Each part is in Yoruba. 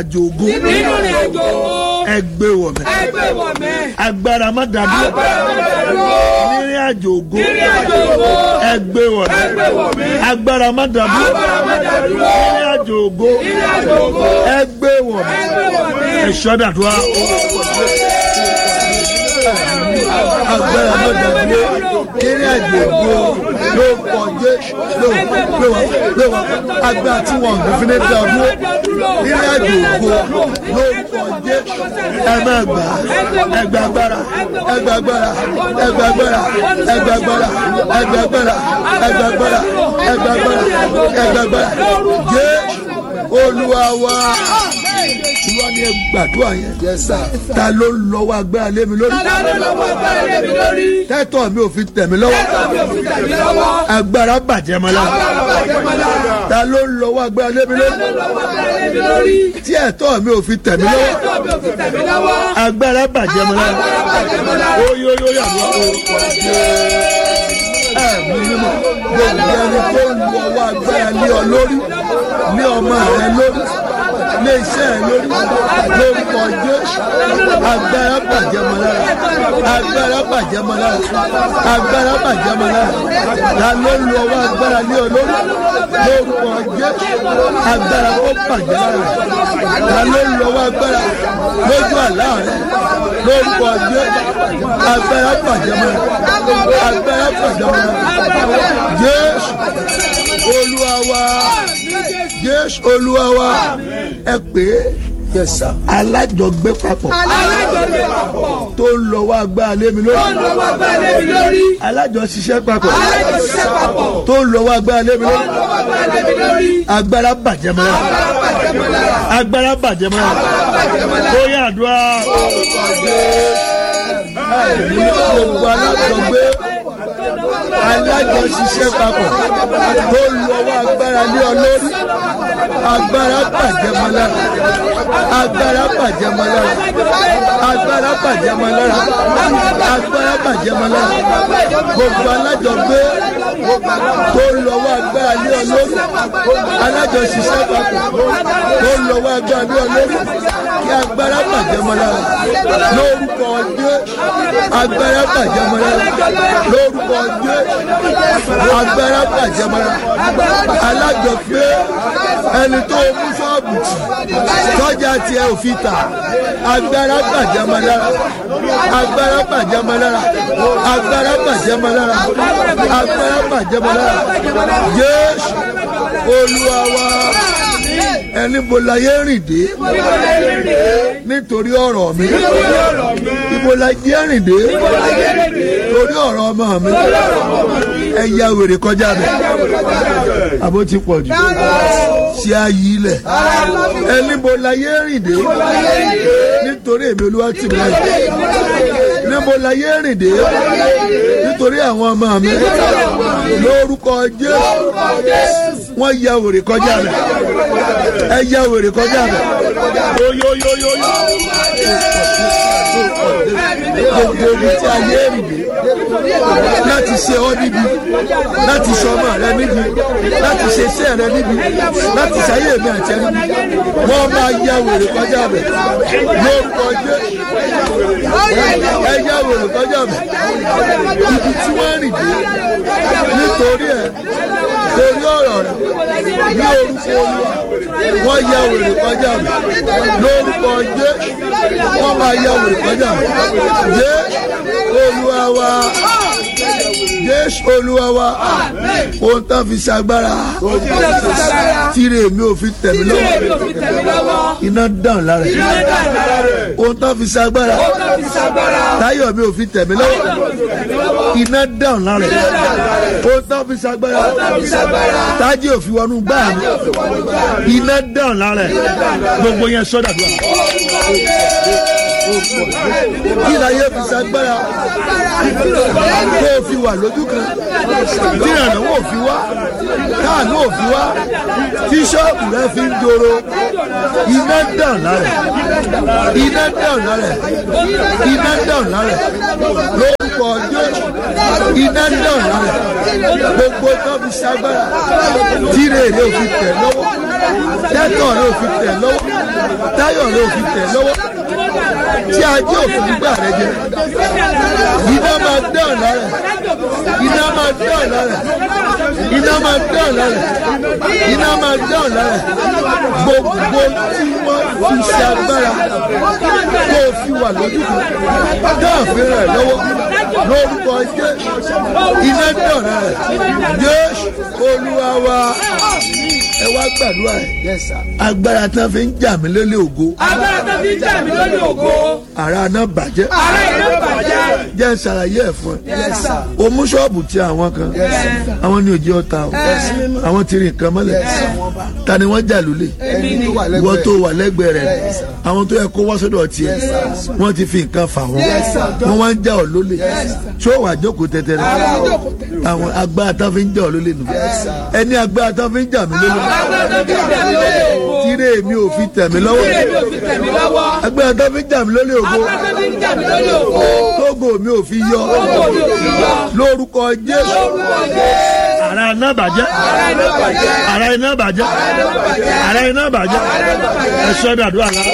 àjò ògo nínú ìrìn àjò owó ẹgbẹ́ wọ̀ mẹ́ ẹgbẹ́ wọ̀ mẹ́ agbára má dàdúró agbára mọ́tàdúró nírìn àjò ògo nínú àjò owó ẹgbẹ́ wọ̀ ẹgbẹ́ mẹ́ wọ̀ mẹ́ agbára má dàdúró agbára mọ́tàdúró nírìn àjò ògo nínú àjò owó ẹgbẹ́ wọ̀ mẹ́ ẹgbẹ́ wọ̀ mẹ́ ẹ̀ṣọ́ dàdúrà agbára má dàdúró nírìn àjò ògo ló pọ̀ jẹ́ ló ló wà ló wà agbára tí wọ́n ń fi ní dàdúró nírìn àjò ògo ló pọ̀ jẹ́ ẹ má gbà ẹ gbà agbára ẹ gbà agbára ẹ gbà agbára ẹ gbà agbára ẹ gbà agbára ẹ gbà agbára ẹ gbà agbára ẹ gbà agbára jẹ́ olúwa wa olúwa ni ẹ gbàdúrà yẹn ta ló ń lọ́wọ́ agbára lé mi lórí lọ́dọ̀ lọ́wọ́ agbára lé mi lórí tẹ́tọ̀ mi ò fi tẹ̀ mí lọ́wọ́ mi ò fi tẹ̀mí lọ́wọ́ agbára bàjẹ́ mọ́ lára agbára bàjẹ́ mọ́ lára ta ló ń lọ́wọ́ agbára lé mi lórí lọ́wọ́ agbára lé mi lórí tí ẹ̀tọ́ mi ò fi tẹ̀ mí lọ́wọ́ tẹ́tọ̀ mi ò fi tẹ̀mí lọ́wọ́ agbára bàjẹ́ mọ́ lára agbára bàjẹ́ mọ́ lára oyoyo yàrá orúkọ ẹ̀mí mímọ́ gbogbo ẹni tó ń lu ọwọ́ agbára lé ọ lórí lé ọmọ rẹ lórí lé iṣẹ́ rẹ lórí lórúkọ Jésù agbára bàjẹ́ mọ́ lára agbára bàjẹ́ mọ́ lára agbára bàjẹ́ mọ́ lára ta ló ń lu ọwọ́ agbára lé ọ lórí lórúkọ Jésù agbára kó bàjẹ́ lára ta ló ń lu ọwọ́ agbára lójú àlá rẹ lórúkọ Jésù agbára bàjẹ́ mọ́ lára agbára bàjẹ́ mọ́ lára Jésù olúwa wa Jésù olúwa wa ẹ pè é alájọgbé papọ̀ alájọgbé papọ̀ tó ń lọ wá agbára lé mi lórí lọ́wọ́ agbára lé mi lórí alájọṣiṣẹ́ papọ̀ alájọṣiṣẹ́ papọ̀ tó ń lọ wá agbára lé mi lórí lọ́wọ́ agbára lé mi lórí agbára bàjẹ́ mọ́ lára agbára bàjẹ́ mọ́ lára agbára bàjẹ́ mọ́ lára ó yá àdúrà ẹ̀mí gbogbo alájọgbé alájọṣiṣẹ́ papọ̀ tó ń lọ wá agbára lé ọ lórí agbára bàjẹ́ mọ́ lára agbára bàjẹ́ mọ́ lára agbára bàjẹ́ mọ́ lára agbára bàjẹ́ mọ́ lára gbogbo alájọgbé tó ń lọ wá agbára lé ọ lórí alájọṣiṣẹ́ papọ̀ tó ń lọ wá agbára lé ọ lórí kí agbára bàjẹ́ mọ́ lára lórúkọ Jésù agbára bàjẹ́ mọ́ lára lórúkọ Jésù agbára bàjẹ́ mọ́ lára alájọgbé ẹni tó mú ṣọ́ọ̀bù tì tọ́jà tiẹ̀ ò fi tà agbára bàjẹ́ mọ́ lára agbára bàjẹ́ mọ́ lára agbára bàjẹ́ mọ́ lára agbára bàjẹ́ mọ́ lára Jésù Olúwa wa ẹni bo la yé rìn dé nítorí ọ̀rọ̀ mi ibo la yé rìn dé torí ọ̀rọ̀ ọmọ mi ẹ ya wèrè kọjá bẹ̀ àbó ti pọ̀ jù ṣé a yí ilẹ̀ ẹni bo la yé rìn dé nítorí èmi olúwa tì mí láyé níbo la yé rìn dé nítorí àwọn ọmọ mi lórúkọ Jésù wọ́n ya wèrè kọjá bẹ̀ ẹ ya wèrè kọjá bẹ̀ oyoyoyoyo gbogbo ibi tí a yé rìn dé láti ṣe ọ́ níbi láti ṣe ọmọ rẹ níbi láti ṣe iṣẹ́ rẹ níbi láti ṣayé mi àti ẹni níbi wọ́n máa ya wèrè kọjá bẹ̀ lórúkọ Jésù ẹ ya wèrè kọjá bẹ̀ ibi tí wọ́n rìn dé nítorí ẹ̀ torí ọ̀rọ̀ rẹ̀ ní orúkọ olúwa wọ́n ya wèrè kọjá mi lórúkọ jẹ́ wọ́n máa ya wèrè kọjá mi jẹ́ olúwa wa jésù olúwa wa ohun tán fi ṣagbára tíre mi ò fi tẹ̀mí lọ́wọ́ iná dàn lára ẹ̀ ohun tán fi ṣagbára táyọ̀ mi ò fi tẹ̀mí lọ́wọ́ iná dàn lára ẹ̀ ohun tán fi ṣagbára tájì ò fi wọnú gbáà mi iná dàn lára ẹ̀ gbogbo yẹn sọ́dà tó kí láyé fi ṣagbára tó fi wà lójú kan tí ìrànlọ́wọ́ ò fi wá káàánú ò fi wá tí ṣọ́ọ̀bù rẹ fi ń dòrò iná dàn lára ẹ̀ iná dàn lára ẹ̀ iná dàn lára ẹ̀ lórúkọ Jésù iná dàn lára ẹ̀ gbogbo tó fi ṣagbára tí rèrè ò fi tẹ̀ lọ́wọ́ tátọ̀ rẹ ò fi tẹ̀ lọ́wọ́ táyọ̀ rẹ ò fi tẹ̀ lọ́wọ́ tí ajé òfin gbà rẹ jẹ iná máa dá ọ̀la rẹ iná máa dá ọ̀la rẹ iná máa dá ọ̀la rẹ iná máa dá ọ̀la rẹ gbogbo tí wọ́n fi ṣe agbára tó fi wà lójú kan náà fi rẹ̀ lọ́wọ́ lórúkọ jẹ́ iná dá ọ̀la rẹ Jésù Olúwa wa ẹ wá gbàdúrà ẹ agbára tí wọn fi ń jà mí lólè ògo agbára tó fi ń jà mí lórí ògo ara náà bàjẹ́ ara iná bàjẹ́ jẹ́ ń ṣàlàyé ẹ̀ fún ẹ o mú ṣọ́ọ̀bù tí àwọn kan àwọn ní òjì ọ̀tá o àwọn ti rìn nǹkan mọ́lẹ̀ ta ni wọ́n jà lólè ìwọ tó wà lẹ́gbẹ̀ẹ́ rẹ̀ àwọn tó yẹ kó wá sọ́dọ̀ tiẹ̀ wọ́n ti fi nǹkan fà wọ́n wọ́n wá ń jà ọ́ lólè ṣó wà jókòó tẹ́tẹ́ rẹ̀ àwọn agbára tán fi ń jà ọ́ lólè nù ẹni agbára tán fi ń jà mí lólè agbára tó fi ń jà mí lórí ògo tíre mi ò fi tẹ̀ mí lọ́wọ́ tíre mi ò fi tẹ̀ mí lọ́wọ́ agbára tán fi ń jà mí lólè ògo agbára tó fi ń jà mí lórí ògo tógo mi ò fi yọ ògo mi ò fi yọ lórúkọ Jésù lórúkọ Jésù ara iná bàjẹ́ ara iná bàjẹ́ ara iná bàjẹ́ ara iná bàjẹ́ ẹ sọ dàdúrà la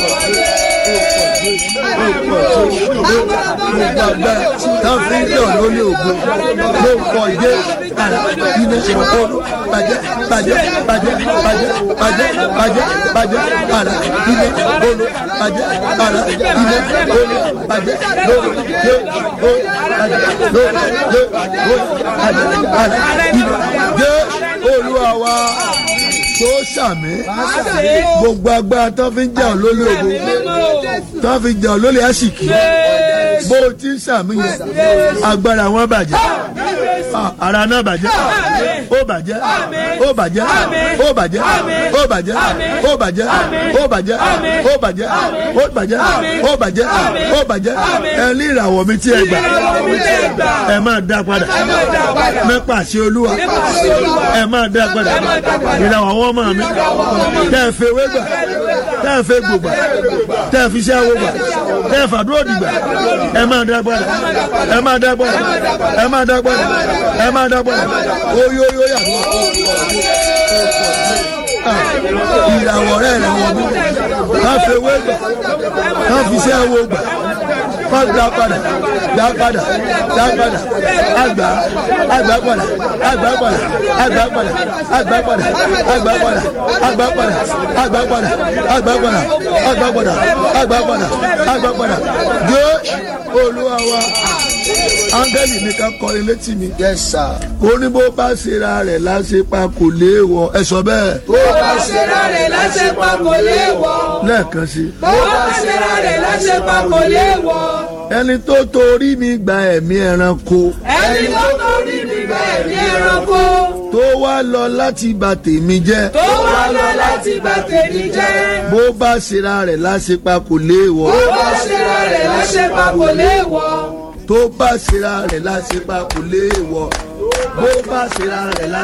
gbogbo agbára tá a fi ń jà lólè ògo lórúkọ Jésù ara iná ìṣòro bàjẹ́ bàjẹ́ bàjẹ́ bàjẹ́ bàjẹ́ bàjẹ́ bàjẹ́ ara iná olo bàjẹ́ ara iná olo bàjẹ́ lórí yé o bàjẹ́ lórí yé o bàjẹ́ ara iná Jésù Olúwa wa tó sàmì gbogbo agbára tó fi ń jà lólè ògo tó fi jà lólè àsìkí bó o ti ń sàmì yẹn agbára wọn bàjẹ́ Ah, ara iná bàjẹ́ ó bàjẹ́ ó bàjẹ́ ó bàjẹ́ ó bàjẹ́ ó bàjẹ́ ó bàjẹ́ ó bàjẹ́ ó bàjẹ́ ó bàjẹ́ ó bàjẹ́ ẹ ní ìràwọ̀ mi tí ẹ gbà ẹ máa dá padà mẹ́pà sí olúwa ẹ máa dá padà ìràwọ̀ àwọn ọmọ mi tẹ́ ẹ fẹ́ wé gbà tẹ́ ẹ fẹ́ gbògbà tẹ́ ẹ fi ṣẹ́ wo gbà tẹ́ ẹ fàdúrò dìgbà ẹ máa dá padà ẹ máa dá padà ẹ máa dá padà ẹ máa dá padà oyoyo yàtọ̀ ìràwọ̀ rẹ̀ rẹ̀ wọ̀ mí ká fẹ́ wé gbà ká fi ṣẹ́ wo gbà ká dá padà dá padà dá padà àgbà àgbà padà àgbà padà àgbà padà àgbà padà àgbà padà àgbà padà àgbà padà àgbà padà àgbà padà àgbà padà àgbà padà dé olúwa wa áńgẹ́lì nìkan kọrin létí mi Yes, sir. kò ní bó bá ṣera rẹ̀ láṣepa kò léèwọ̀ ẹ sọ bẹ́ẹ̀ bó bá ṣera rẹ̀ láṣepá kò léèwọ̀ lẹ́ẹ̀kan sí i. bó bá ṣera rẹ̀ láṣepá kò léèwọ̀ ẹni tó torí mi gba ẹ̀mí ẹranko ẹni tó torí mi gba ẹ̀mí ẹranko tó wá lọ láti bà tèmi jẹ́ tó wá lọ láti bà tèmi jẹ́ bó bá ṣera rẹ̀ láṣepa kò léèwọ̀ bó bá ṣera rẹ̀ láṣepá kò léèwọ̀ tó bá ṣera rẹ̀ láṣepa kò léèwọ̀ bó bá ṣera rẹ̀ láṣepa.